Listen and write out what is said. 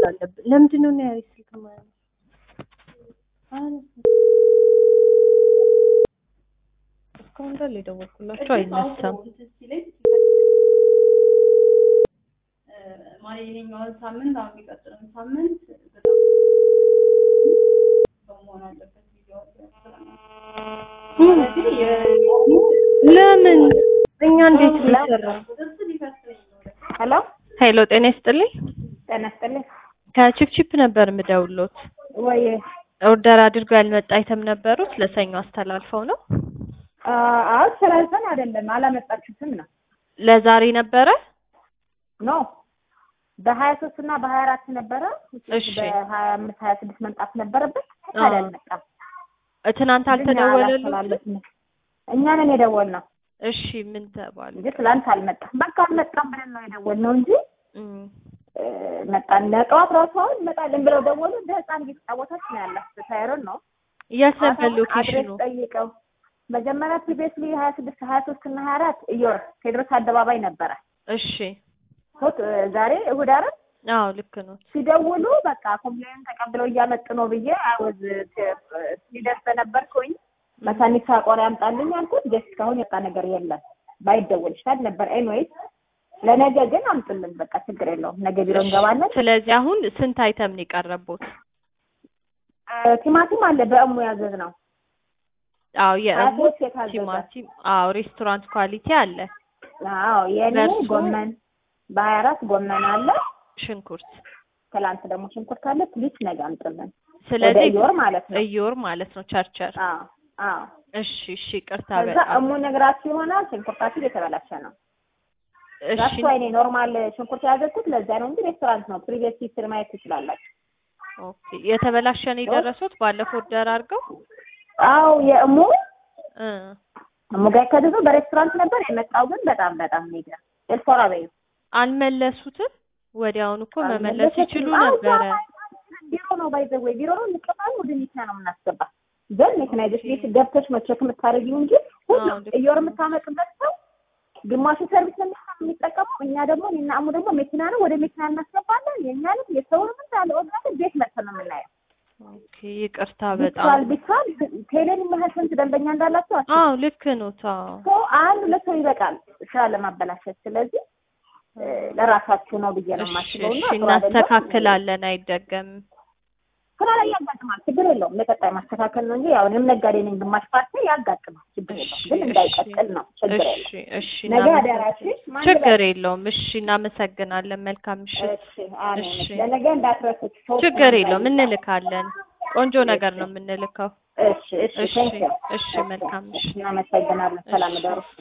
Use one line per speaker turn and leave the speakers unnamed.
አለብን። ለምንድን ነው ነው ያሪስ ስልክ ማለት እስካሁን እንዳለ የደወልኩላቸው አይነሳም።
ማለት ይሄኛውን ሳምንት አሁን የሚቀጥለውን ሳምንት መሆን አለበት
ለምን እኛ እንዴት ሊሰራ
ሄሎ
ሄሎ፣ ጤና ይስጥልኝ።
ጤና ይስጥልኝ።
ከቺፕቺፕ ነበር የምደውሎት።
ወይ
ኦርደር አድርገው ያልመጣ አይተም ነበሩት ለሰኞ አስተላልፈው ነው።
አዎ ስላልፈን አይደለም አላመጣችሁትም ነው
ለዛሬ ነበረ።
ኖ በሀያ ሶስት እና በሀያ አራት ነበረ።
እሺ።
በሀያ አምስት ሀያ ስድስት መምጣት ነበረበት። ታዲያ አልመጣም።
ትናንት አልተደወለሉት?
አላስተላለፍንም። እኛ ነን የደወልነው
እሺ ምን ተባለ?
እንጂ ትላንት አልመጣም። በቃ አልመጣም ብለን ነው የደወልነው እንጂ
እም፣
እ፣ መጣን። ለጠዋት ራሱ አሁን እንመጣለን ብለው ደወሉ። እንደ ህፃን እየተጫወተች ነው ያላት። ታይሮን ነው
የት ነበር
አድሬስ
ሎኬሽኑ?
ጠይቀው መጀመሪያ ፕሪቪየስሊ ሀያ ስድስት ሀያ ሶስት እና ሀያ አራት እዮር ቴዎድሮስ አደባባይ ነበረ።
እሺ
ሶት ዛሬ እሑድ አይደል?
አዎ ልክ ነው።
ሲደውሉ በቃ ኮምፕሌን ተቀብለው እያመጡ ነው ብዬ አወዝ ሲደርስ በነበርኩኝ መካኒክ ቆሪ ያምጣልኝ አልኩት። ጀስት እስካሁን የወጣ ነገር የለም። ባይደወል ይሻል ነበር። ኤንዌይስ ለነገ ግን አምጡልን። በቃ ችግር የለውም። ነገ ቢሮ እንገባለን።
ስለዚህ አሁን ስንት አይተም ነው የቀረቡት?
እ፣ ቲማቲም አለ በእሙ ያዘዝ ነው
አዎ የእሙ
አቶች የታዘዘ
ቲማቲም፣ አዎ ሬስቶራንት ኳሊቲ አለ፣
አዎ የኔ
በእርሱ-
ጎመን በሀያ አራት ጎመን አለ።
ሽንኩርት።
ትላንት ደግሞ ሽንኩርት አለ። ፕሊስ ነገ አምጡልን። ወደ
ስለዚህ
እዮር ማለት ነው።
እዮር ማለት ነው ቸርቸር።
አዎ አዎ።
እሺ እሺ፣ ቅርታ
ከዛ
በጣም
እሙ ነግራችሁ ይሆናል። ሽንኩርታችሁ የተበላሸ ነው።
እሺ።
ራሱ እኔ ኖርማል ሽንኩርት ያዘዝኩት ለዛ ነው እንጂ ሬስቶራንት ነው። ፕሪቪየስ ሂስትሪ ማየት ትችላላችሁ።
ኦኬ የተበላሸ ነው የደረሱት ባለፈው ኦርደር አድርገው
አዎ የእሙ
እ
እሙ ጋር ከደረሰው በሬስቶራንት ነበር የመጣው፣ ግን በጣም በጣም ኔጋ ኤልፎራ በዩ
አልመለሱትም። ወዲያውኑ እኮ መመለስ ይችሉ
አዎ፣
ነበረ።
ቢሮ ነው ባይዘው ወይ ቢሮ ነው እንቀባል ወደ መኪና ነው የምናስገባ። ግን መኪና ይዘሽ ቤት ገብተሽ ነው ቼክ የምታደርጊው እንጂ ሁሉ
አዎ፣ ልክ
እየወር የምታመጡበት ሰው ግማሹ ሰርቪስ ነው የሚጠቀመው። እኛ ደግሞ እኔና እሙ ደግሞ መኪና ነው ወደ መኪና እናስገባለን። የእኛንም የሰውንም እንዳለ ኦርጋን ቤት መጥተን ነው የምናየው።
ኦኬ ይቅርታ
ቢቻል
በጣም
ቢቻል ቴሌን ያህል ስንት ደንበኛ እንዳላቸው አስቡ።
አዎ ልክ ነው። ታው
ሰው አንድ ሁለት ሰው ይበቃል ስራ ለማበላሸት። ስለዚህ እ፣ ለራሳችሁ ነው ብዬ ነው
እሺ
የማስበው።
እሺ
እና ጥሩ አይደለም።
እናስተካክላለን፣ አይደገምም።
ስራ ላይ ያጋጥማል፣ ችግር የለውም። ለቀጣይ ማስተካከል ነው እንጂ ያው እኔም ነጋዴ ነኝ፣ ግማሽ ፓርቲ ያጋጥማል፣ ችግር የለውም። ግን እንዳይቀጥል ነው ችግር የለውም።
እሺ እሺ
ነገ
እናመሰግናለን።
አደራችሽ ማን
ችግር የለውም። እሺ እናመሰግናለን። መልካም ምሽት።
እሺ አሜን።
እሺ።
ለነገ እንዳትረሱት። ሰው
ችግር
ስለማይበላ።
የለውም። እንልካለን። ቆንጆ ነገር ነው የምንልከው።
እሺ እሺ
እሺ
ቴንክ ዩ
እሺ መልካም ምሽት።
እናመሰግናለን። ሰላም ደሩ